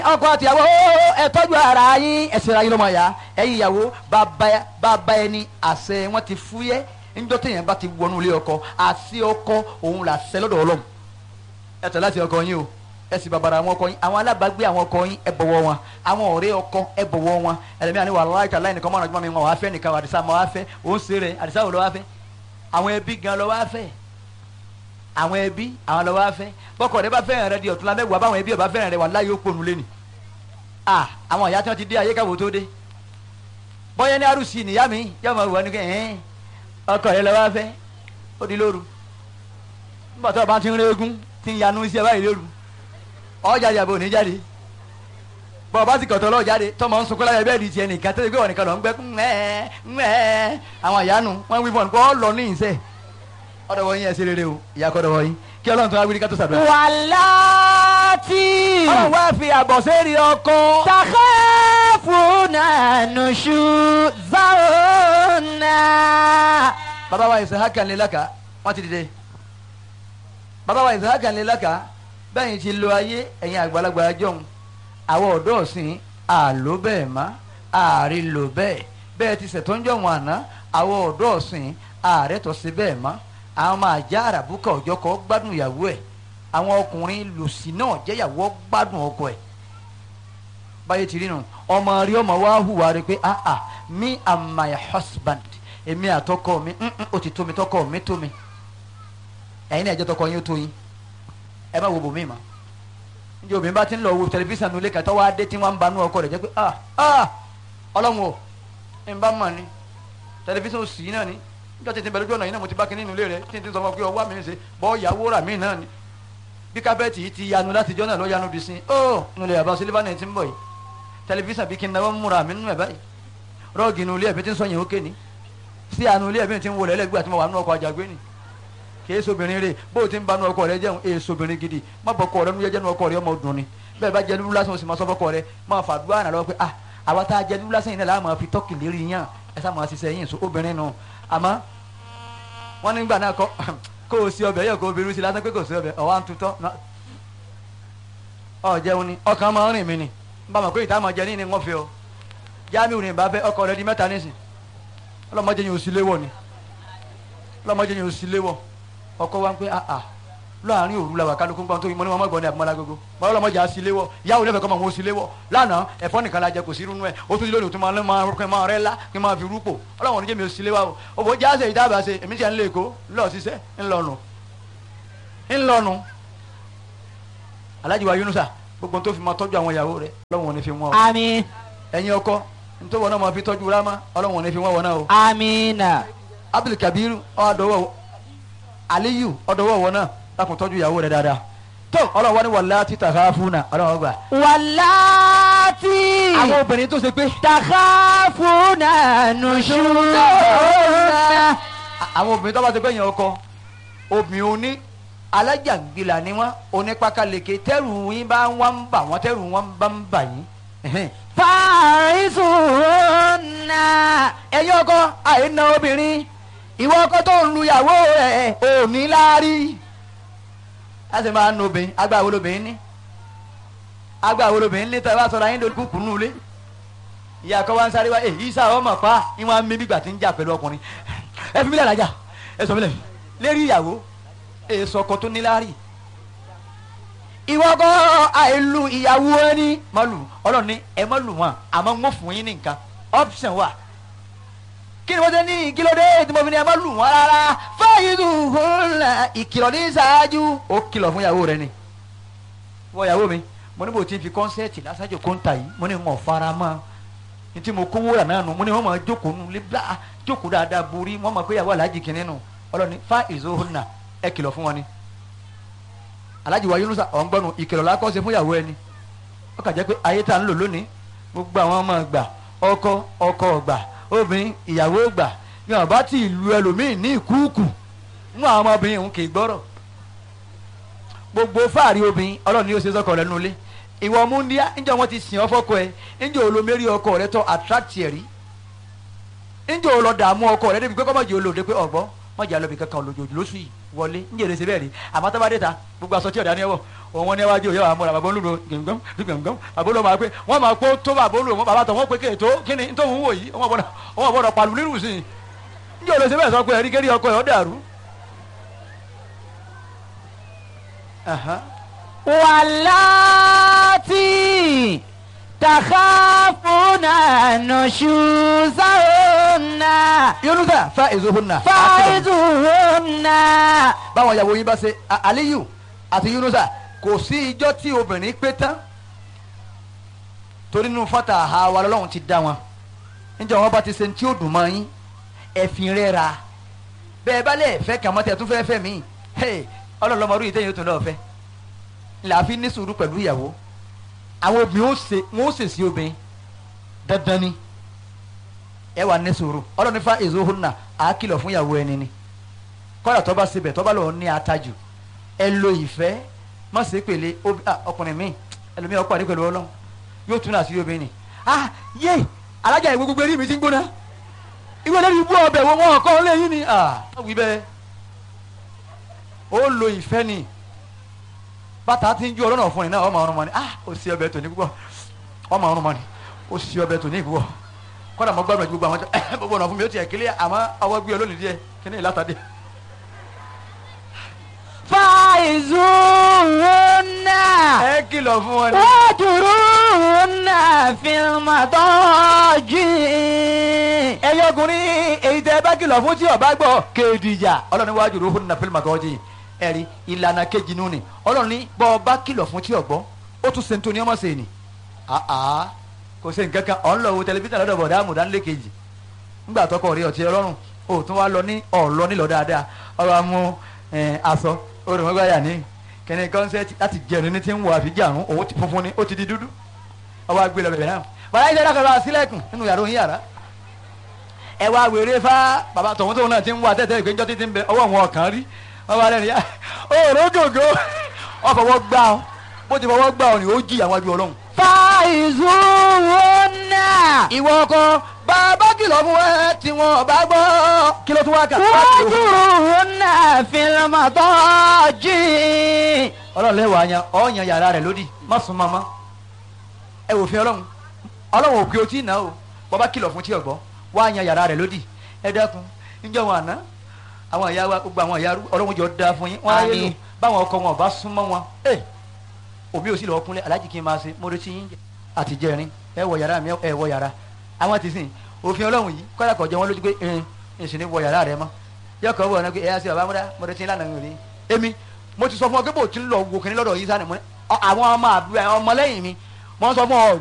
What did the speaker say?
ọkọ àtìyàwó ẹ tọ́jú ara yín ẹsẹ̀ ara yín lọ́mọ ya ẹ̀yin ìyàwó bàbá bàbá ẹni àṣẹ wọn ti fúyẹ́ níjọ́ téèyàn bá ti wọnú ilé ọkọ àti ọkọ òun là ṣẹ lọ́dọ̀ ọlọ́run ẹ tẹ̀ láti ọkọ yín o ẹ sì bàbàrà àwọn ọkọ yín àwọn alábàágbé àwọn ọkọ yín ẹ bọ̀wọ̀ wọn àwọn ọ̀rẹ́ ọkọ ẹ bọ̀wọ̀ wọn ẹlẹ́mìíràn ni wàhálà ìtàlá ẹnìkan mọ̀ràn jùmọ̀ mi wọn wàá fẹ́ nìkan àdìsá mọ̀ wàá fẹ́ òun ṣe rẹ̀ àdìsá wò lọ́ wàá fẹ́ àwọn ẹbí gan lọ́ wàá fẹ́ àwọn ẹbí àwọn lọ́ wàá fẹ́ bọ́kọ̀ rẹ bá fẹ́ràn rẹ di ọ̀túnla mẹ́wàá báwọn ẹbí ọba fẹ́ràn rẹ wà láyé ó pònú lé ni ah àwọn ìyá tí wọ́n ti dé ayé káwọ́ tó dé bọ́yá ní arúsì nìyá mi yóò máa wọ ní kẹ́ ẹ̀ẹ́n ọkọ rẹ lọ́ wàá fẹ́ ó di lóru nígbà tó o bá ti ń régún ti ń yanu iṣẹ́ báyìí lóru ọjà ìyàbọ̀ ní jáde bọ́ọ̀ bá sì kọ̀tọ̀ lọ́ọ̀ jáde tọmọ ń sunkún láyé bẹ́ẹ̀ di tiẹ̀ nìkan tó ti gbé wọn nìkan lọ ń gbẹ́ ńmẹ́ ńmẹ́ àwọn ìyanu wọn wí fún ọ kọ́ lọ ní ìṣe ọ̀dọ̀ wọ̀nyí ẹ̀ ṣe rere o ìyá kọ́ ọ̀dọ̀ wọ̀nyí kí ọlọ́run tó wá wí ní ká tó ṣàdúrà. wàláàtì ọlọ́run wá fi àbọ̀ sẹ́ẹ̀rì ọkọ. takhafuna nushuzahunna. bàbá wa Ishaqa ní laka wọ́n ti dìde bàbá wa Ishaqa ní laka bẹ́ẹ̀ ti lo ayé ẹ̀yin àgbàlagbà jọ̀hún àwọn ọ̀dọ́ ọ̀sìn àló bẹ́ẹ̀ má ààrí lò bẹ́ẹ̀ bẹ́ẹ̀ ti ṣètò ń jọ̀hún àná àwọn ọ̀dọ́ ọ̀sìn ààrẹ tó ṣe bẹ́ẹ̀ má àwọn máa já àràbùkà ọjọ́ kọ́ gbádùn ìyàwó ẹ̀ àwọn ọkùnrin lòsì náà jẹ́yàwó gbádùn ọkọ ẹ̀ báyé ti rí nu ọmọ rí ọmọ wa hùwà rí pé ah ah me and my husband èmi àtọkọ mi mm, mm, ó ti tó mi tọkọ mi tó mi ẹ̀yin náà ẹ̀jẹ̀ tọkọ yín ó tó yín ẹ má wo bòmí ma njẹ obìnrin bá ti ń lọ wo tẹlifíṣàn nulẹ̀ kàtọ́ wá dé tí wọ́n ń banú ọkọ rẹ̀ jẹ́ pé ah ah ọlọ́run o ń bá mọ̀ ni tẹlifíṣàn sì náà ni níjọ́ tètè bẹ̀rẹ̀ ojú ọ̀nà yìí náà mo ti bá kinní nulẹ̀ rẹ̀ tí n ti sọ fún ọ pé ọwọ́ mi ń ṣe bọ́ ìyàwó rà mí náà ni bí kábẹ́ẹ̀tì yìí ti yanu láti jọ́ náà lọ́ yanu bí sin ó nulẹ̀ yàrá sílífà náà ti ń bọ̀ yìí tẹlifíṣàn bí kí n náwó múra mi nínú ẹ̀ báyìí rọ́ọ̀gì nulẹ̀ ẹ̀mí ti ń sọ yẹn ó kéènì sí àánú ilé ẹ̀mí ti ń wọlé ẹlẹ́gbẹ́ àti mo wà nínú ọkọ̀ àjàgbé ni kì í sobìnrin rè bó o ti ń banú ọkọ rẹ jẹun èè sobìnrin gidi má bọ ọkọ rẹ nu jẹjẹnu ọkọ rẹ ọmọ dùn ni bẹ́ẹ̀ bá jẹ lulu lásán o sì máa sọ fọkọ rẹ máa fàdúrà náà lọ pé ah àwa tá a jẹ lulu lásán yìí náà láà máa fi tọ́kì lérí yàn ẹ sá máa ṣiṣẹ́ yín so obìnrin nù àmọ́ wọ́n nígbà náà kọ́ kó o sí ọbẹ̀ yẹ kó o bẹ̀rù sí lásán pé kò sí ọbẹ̀ ọ̀wá ń tutọ́ ọ jẹun ni ọkàn máa ń rìn mí ni n bá mọ̀ pé ìta máa jẹ ní ni wọ́n fi ọ Jamiu ní bá fẹ́ ọkọ rẹ di mẹ́ta nísìn ọlọ́mọdé yẹn ò sí léwọ̀ ni ọlọ́mọdé yẹn ò sí léwọ̀ ọkọ wa ń pẹ́ àà láàrin òru la wà kálukú gbọ́n tó yín mọ́ ní wọn mọ́gbọ́n ní àbúmọ́lá gbogbo bọ́lá ọlọ́mọdé á sí léwọ̀ yàwó lẹ́fẹ̀ẹ́ kọ́ mọ̀ wọn ò sí léwọ̀ lánàá ẹ̀fọ́ nìkan la jẹ kò sí irú nú ẹ̀ ó tún ti lónìí tó máa máa rúkẹ́ máa rẹ́ lá kí n máa fi rúpò ọlọ́wọ́n oníjẹ́ mi ò sí léwọ̀ o òbò jáde ìdábà ṣe èmi ti à ń lé èkó ńlọ ṣiṣẹ́ ńlọnu ńlọnu Alhaji wa Yunusa gbogbo tó fi máa tọ́jú àwọn ìyàwó rẹ̀ ọlọ́wọ́n ò ní fi wọ́n o àmín ẹ̀yin ọkọ nítorí wọn náà máa fi tọ́jú rámá ọlọ́wọ́n ò ní fi wọ́n wọn náà o àmínà Abdul Kabiru ọ̀dọ́wọ́ Aliyu ọ̀dọ́wọ́ wọn náà lákùn tọ́jú ìyàwó rẹ̀ dáadáa tó ọlọ́wọ́ ni wàlá títà káfúnà ọlọ́wọ́ gbà. wàláàtì àwọn obìnrin tó ṣe pé takhafuna nushuzahunna. àwọn obìnrin tó bá ṣe pé yẹn ọkọ obìnrin oní alájàngbìlà ni wọn onípakaleke tẹrù yín bá wọn ń bà wọn tẹrù wọn bá ń bà yín. fàrísùnà. ẹ̀yin ọkọ àìna obìnrin ìwọ ọkọ tó ń lu ìyàwó rẹ̀ ò ní láárí. a sì máa ń nu obìnrin agbáwo lobìnrin ní agbáwo lobìnrin ní tẹ́ ẹ bá sọ̀rọ̀ ayé lórí kúkú nù lé ìyá kọ́ wa ń sáré wá èyí sá ọmọ pa ìwọ̀n á mímí gbà tí ń jà pẹ̀lú ọkùnrin ẹ fi mílẹ̀ lájà ẹ sọ mílẹ̀ lérí ìyàwó èso ọkọ tó níláárí ìwọ kọ́ àìlú ìyàwó ẹni má lù ọlọ́run ní ẹ má lù wọn àmọ́ ń wọ́n fún yín ní nǹkan option wà kí ni wọ́n ṣe ní kílódé tí mo fi ní ẹ má lù wọn rárá fáyidù hùlà ìkìlọ̀ ní ìṣáájú ó kìlọ̀ fún ìyàwó rẹ ni wọ́n ìyàwó mi mo ní bò tí n fi kọ́nsẹ́ẹ̀tì lásàjò kóńtà yìí mo ní wọn fara mọ́ ní tí mo kówó rà náà nù mo ní wọn máa jókòó nù lé bá jókòó dáadáa borí wọn máa pé ìyàwó aláàjì kìnínní nù ọlọ́ni fáyidù hùlà ẹ kìlọ̀ fún wọn ni aláàjì wa Yunusa ọ̀ngbọ́nù ìkìlọ̀ la kọ́ ṣe fún ìyàwó ẹni ó kà jẹ́ pé ayé tá à ń lò lónìí gbogbo àwọn ọmọ gbà ọkọ ọkọ gbà obìnrin ìyàwó gbà ní ọba tí ìlú ẹlòmíín ní ìkúùkù mú àwọn ọmọbìnrin òun kì í gbọ́rọ̀ gbogbo fáàrí obìnrin ọlọ́run ni ó ṣe sọ́kọ rẹ̀ nulẹ̀ ìwọ múndíá níjọ́ wọn ti sìn ọ́ fọ́kọ ẹ níjọ́ olómẹ́rí ọkọ rẹ tọ́ attract ẹ̀ rí níjọ́ olọ́dààmú ọkọ rẹ débi pé kọ́mọ̀jì olóde pé ọ̀gbọ́n wọ́n jà lọ́bì kankan lójoojú lóṣù yìí wọlé ń jèrè ṣe bẹ́ẹ̀ rí àmọ́ tó bá dé ta gbogbo aṣọ tí ọ̀dà ni ẹ wọ̀ òun wọn ní ẹwájú òye àwọn amúra bàbá olúro gbẹ̀ngàn gbẹ̀ngàn bàbá olúro máa pé wọ́n máa pé tó bàbá olúro wọn bàbá tó wọ́n pé kéètò kí ni tó ń wò yìí wọ́n gbọ́dọ̀ wọ́n gbọ́dọ̀ pàlù nínú sí i ń jèrè ṣe bẹ́ẹ̀ sọ pé ẹ̀rí kérí ọkọ ẹ̀ ọ́ dàrú. Aha. واللاتي تخافون نشوزهن yunusa fa ezohunna. فعظوهن báwọn ìyàwó yín bá ṣe A- aliyu àti yunusa kò sí ijọ́ tí obìnrin pé tán torí nínú fata àwa lọ́lọ́run ti dá wọn níjẹ́ wọn bá ti ṣe tí ó dùn mọ́ yín ẹ̀fìn rẹ̀ ra bẹ́ẹ̀ bá lẹ̀ fẹ́ kàn mọ́ tẹ̀ tún fẹ́ fẹ́ mí ọlọ́lọ́mọdún yìí tẹ̀yìn ó tún lọ́ọ́ fẹ́ làáfi ní sùúrù pẹ̀lú ìyàwó àwọn obìnrin ó ṣe wọn ó ṣe sí obìnrin dandan ni ẹ wà ní sùúrù ọlọ́run nífa ezohunna àá kìlọ̀ fún ìyàwó ẹni ni kọ́dà tó bá sebẹ̀ tó bá lọ́ọ́ ní atajù ẹ lo ìfẹ́ má ṣe pèlè obi- ah, ọkùnrin mi ẹlòmíì ọkọ àdé pẹ̀lú ọlọ́run yóò tún náà sí obìnrin ni ah yé alájà ìwé gbogbo eré mi ti ń gbóná ìwé lẹ́nu ibú ọbẹ̀ wo wọn kọ́ lẹ́yìn ni ah wí bẹ́ẹ̀ ó lo ìfẹ́ ni bàtà ti ń ju ọlọ́nà fún ni náà ọmọ ọrùn mọ́ ni ah ó sì ọbẹ̀ tòní púpọ̀ ọmọ ọrùn mọ́ ni ó sì ọbẹ̀ tòní púpọ̀ kọ́dà mo gbàgbọ́ gbogbo àwọn tó gbogbo ọ̀nà fún mi ó tiẹ̀ kílẹ̀ àmọ́ ọwọ́ gbé olónìí díẹ̀ kí ni ìlàtàdé فعظوهن ẹ kìlọ̀ fún wọn ni. واهجروهن في المضاجع ẹyọ ọkùnrin èyí tẹ bá kìlọ̀ fún tí ọba gbọ́ kéèdìjà ọlọ́run wájú ro fún nàfẹ́lì màgọ́jì ẹ̀rí ìlànà kejì nù ni ọlọ́run ní bọ́ ọba kìlọ̀ fún tí ọgbọ́ ó tún ṣe nítorí ọmọ ṣe ni àá kò ṣe nǹkan kan ọ̀n lọ wo tẹlifíṣàn lọ́dọ̀ bọ̀dá àmùdánilé kejì ńgbà tọkọ rí ọtí ọlọ́run ó tún wá lọ ní ọ̀lọ́ nílọ dáadáa ọ̀rọ̀ amú aṣọ orùmọ́gbáyà ní kẹ́ni kọ́nsẹ́tì láti jẹun ní ti ń wọ àfijáàrún òun ti funfun ni ó ti di dúdú ọwọ́ agbélé ọbẹ̀ náà bàbá yìí dáadáa kọ́ sílẹ̀kùn nínú yàrá òun yàrá ẹ wá wèrè fá bàbá tọ̀hún tóun náà ti ń wá tẹ́tẹ́ ìpéjọ́ títí ń bẹ ọwọ́ wọn ọ̀kan rí wọ́n wá lẹ́nu yá òòrùn gògó wọ́n fọwọ́ gbá ọ bó ti fọwọ́ gbá ọ ni ó jí àwọn ajú ọlọ́run. فعظوهن ìwọ ọkọ bàbá kìlọ̀ fún ẹ tí wọn bá gbọ́ kí ló tún wá kà. واهجروهن في المضاجع ọlọ́run lẹ́wọ̀ àyàn ọ̀yàn yàrá rẹ̀ lódì má sùn mọ́mọ́ ẹ wò fi ọlọ́run ọlọ́run ò pé o tí ì ná o bàbá kìlọ̀ fún tí ọ̀gbọ́ wá yan yàrá rẹ̀ lódì ẹ dákun níjọ́ wọn àná àwọn ìyá wa gbogbo àwọn ìyá ọlọ́run jọ da fún yín wọ́n á yé lò Àmín. báwọn ọkọ wọn ò bá súnmọ́ wọn ẹ òbí ò sì lọ́ọ́ kúnlẹ̀ aláàjì kí n máa ṣe mo retí yín jẹ àti jẹrin ẹ wọ yàrá mi ẹ wọ yàrá àwọn ti sìn òfin ọlọ́run yìí kọ́dà kọ̀ jẹ́ wọn lójú pé ẹn ìsìn ní wọ yàrá rẹ mọ́ yọkọ̀ wọ̀ ọ́nà pé ẹ̀yà sí ọba múdá mo retí lánàá mi ò rí èmi mo ti sọ fún ọ pé bò tí ń lọ wo kìnní lọ́dọ̀ yìí sani mo ní ọ- àwọn ọmọ àbúrò ọmọlẹ́yìn mi mo ń sọ fún ọ